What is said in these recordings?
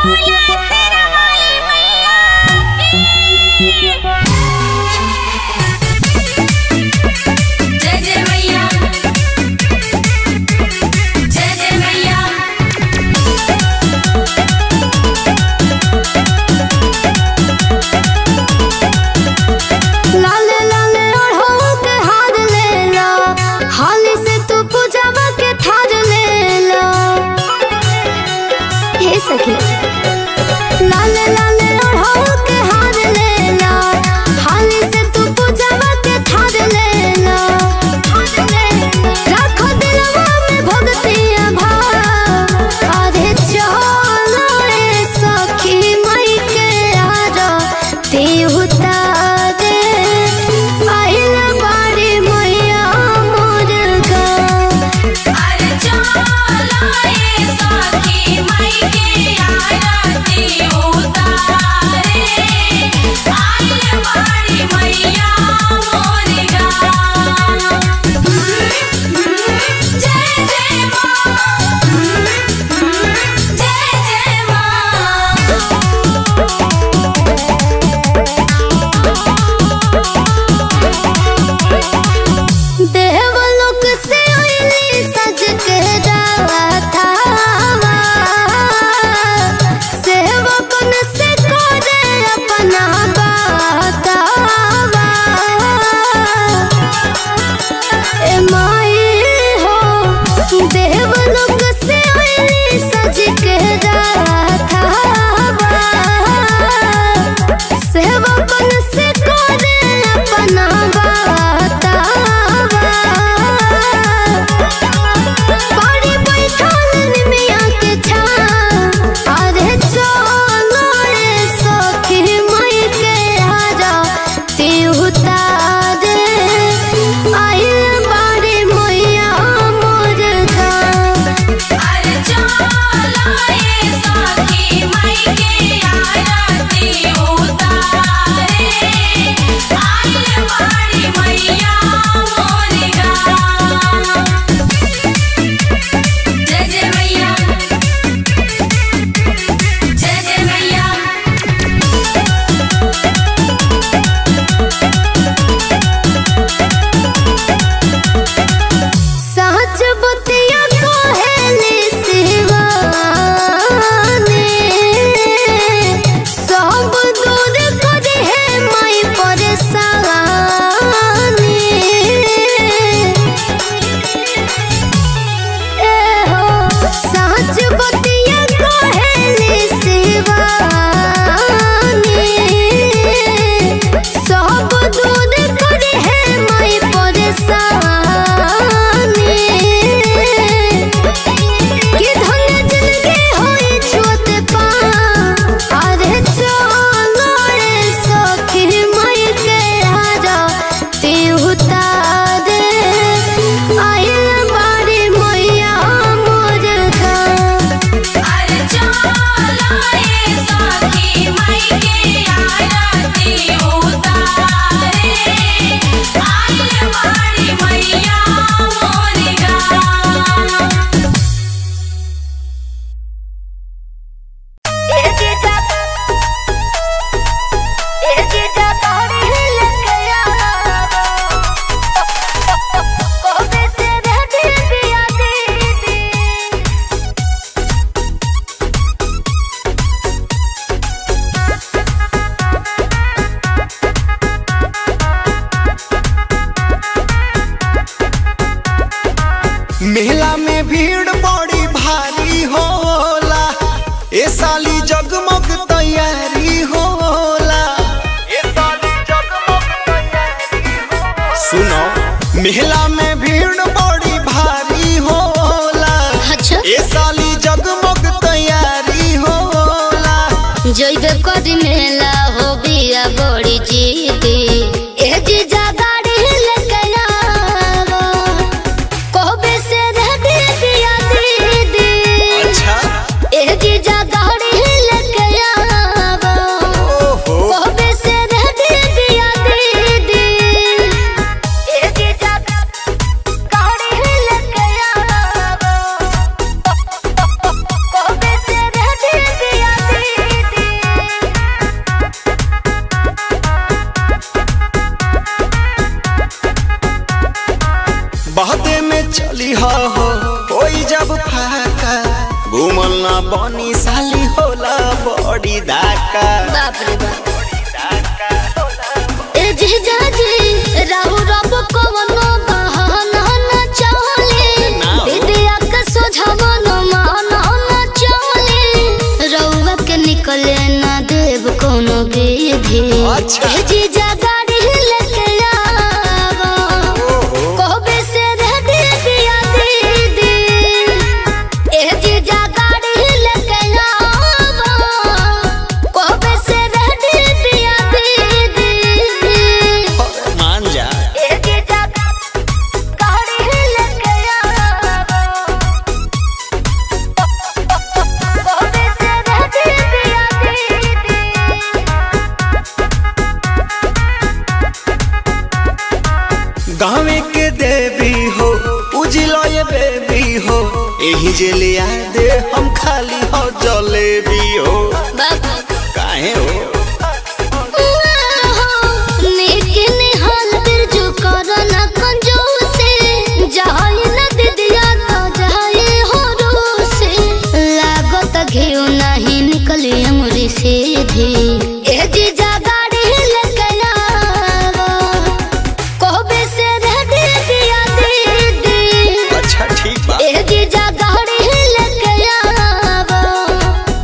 जय जय मैया जय जय मैया लाले लाले ओढ़ो के हार ले ला हाली से तू पूजावा के थार ले ला हे सखी लाले लाले ओढ़ो के हार ले ला हाली से तू पूजावा के थार ले ला रखो दिलवा में भक्तिया भाव अरे चलो रे सखी मई के आरती उतारे आइल बाड़ी मैया मोर गाँव अरे चलो ये सखी मई के आरती उतारे आइल बाड़ी मैया मोर गाँव जय जय माँ जय जय माँ देवलोक से आइली सज के राधावा सेवकन से करे अपना बातावा ए माई हो देवलोक से आइली सज के राधावा सेवकन से करे अपना बातावा बड़ी बैठल निमिया के छाँव, अरे चलो रे सखी मई के आरती उतारे, आइल बाड़ी मैया मोर गाँव। अरे चलो ये सखी मई के आरती उतारे आइल बाड़ी मैया मोर गाँव जय जय मैया जय जय मैया साँच बतिया कहेली शिवानी, सब दूर करे है माई परेशानी ए हो साँच बतिया कहेली शिवानी, सब दूर करे है माई परेशानी कि धन जिंदगी होई छूत पाँव, अरे चलो रे सखी मई के आरती उतारे, आइल बाड़ी मैया मोर गाँव। अरे चलो ये सखी मई के आरती उतारे आइल बाड़ी मैया मोर गाँव मेला में भीड़ बड़ी भारी होला ए साली जगमग तैयारी होला ए साली जगमग तैयारी होला सुनो मेला में भीड़ बड़ी भारी होला अच्छा ए साली जगमग तैयारी होला जइबे करी मेला हो बिया बड़ी जीदी ए जीजा गाड़ी लेके आवो कहबे से रेडी बिया दीदी अच्छा ए जीजा गाड़ी लेके आवो ओहो कहबे से रेडी बिया दीदी ए जीजा गाड़ी लेके आवो कहबे से रेडी बिया दीदी बनी साली होला बड़ी दाका बाप रे बाप ए जीजा जी राहु रब कवनो बहाना न चले ना हो। विद्या के सोझवन माना न चले रउआ के निकले न देव कोनो विधि अच्छा। ए जीजा गाड़ी लेके आवा ओहो कहबे से रह दे दिया दीदी ए जीजा गाड़ी लेके आवा कहबे से रह दे दिया दीदी मान जा ए जीजा गाड़ी लेके आवा कहबे से रह दे दिया दीदी गाँवे के देवी हो उजिलो ये बेबी हो एही जे लिया दे हम खाली हो जलेबी हो बाबा काहे हो सीधी ए जीजा गाड़ी लेके आवा कहबे से रह दे दिया दीदी अच्छा ठीक बा ए जीजा गाड़ी लेके आवा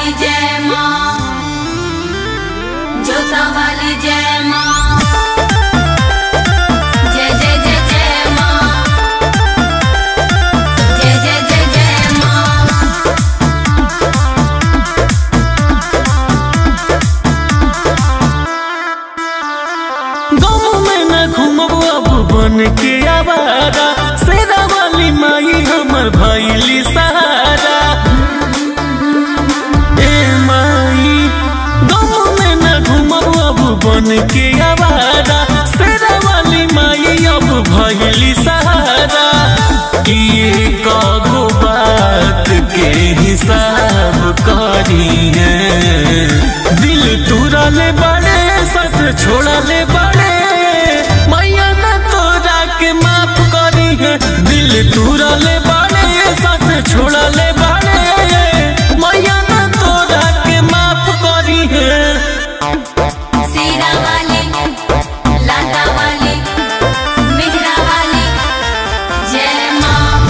वाली जय माँ जोता वाली जय माँ जय जय जय जय माँ जय जय जय जय माँ गाँव में न घूमब अब बन के आवारा शेरा वाली माई हमर भैली सहारा ए माई गाँव में न घूमब अब बन के आवारा शेरा वाली माई अब भैली सहारा ये कागो बात के हिसाब करी है दिल तुरा ले बड़े सस छोड़ा ले बड़े मैया न तोरा के माफ करी है दिल तुरा ले बड़े सस छोड़ा ले बड़े मैया न तोरा के माफ करी है सीरा वाली लाटा वाली मेहरा वाली जय माँ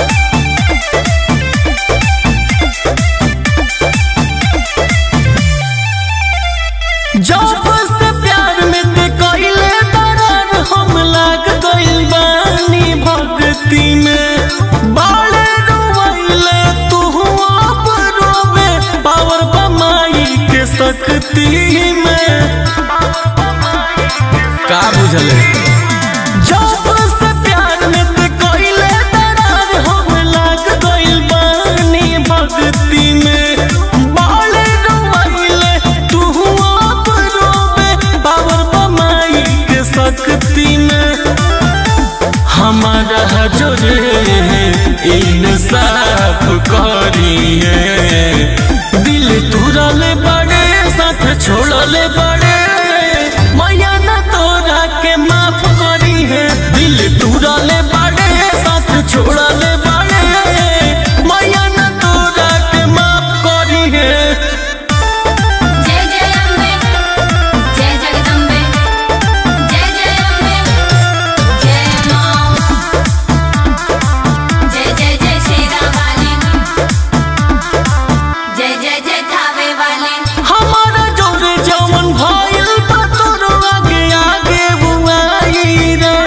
जब से प्यार में ते कइले दरार हम लाग गइल बानी भक्ति में बाले रोवैले तू आप रोवे पावर बमाई के शक्ति में का बुझले जब से प्यार में ते कइले दरार हम लाग गइल बानी भक्ति में बाले रोवैले तू आप रोवे पावर बमाई के शक्ति में हमारा जो रे इंसाफ करी है दिल तुरले बड़े साथ छोड़ले बड़े मैया न तोरा के माफ करी है दिल तुरले बड़े साथ छोड़ले बड़े मैया न तोरा के माफ करी है जय जय अम्बे जय जगदम्बे जय जय अम्बे जय माँ जय जय जय शेरा वाली जय जय जय थावे वाली हमारा जोरे जवन भइल बा तोरो आगे आगे बुआई रे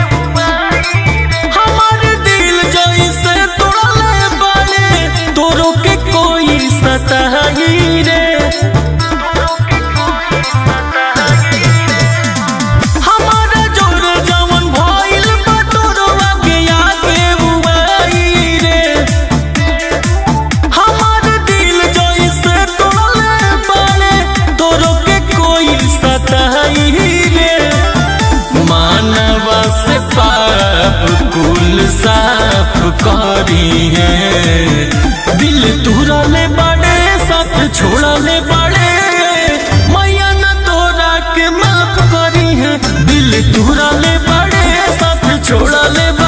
हमारे दिल जैसे तोड़ले बाले तोरो के कोई सताई रे हमारा जोरे जवन भइल बा तोरो आगे आगे बुआई रे हमार दिल जैसे तोड़ले बाले तोरो के कोई सताई रे मानवा से पाप कुल साफ करी है दिल तुरले बड़े साथ छोड़ले बड़े मैया न तोरा के माफ करी है दिल तुरले बड़े साथ छोड़ले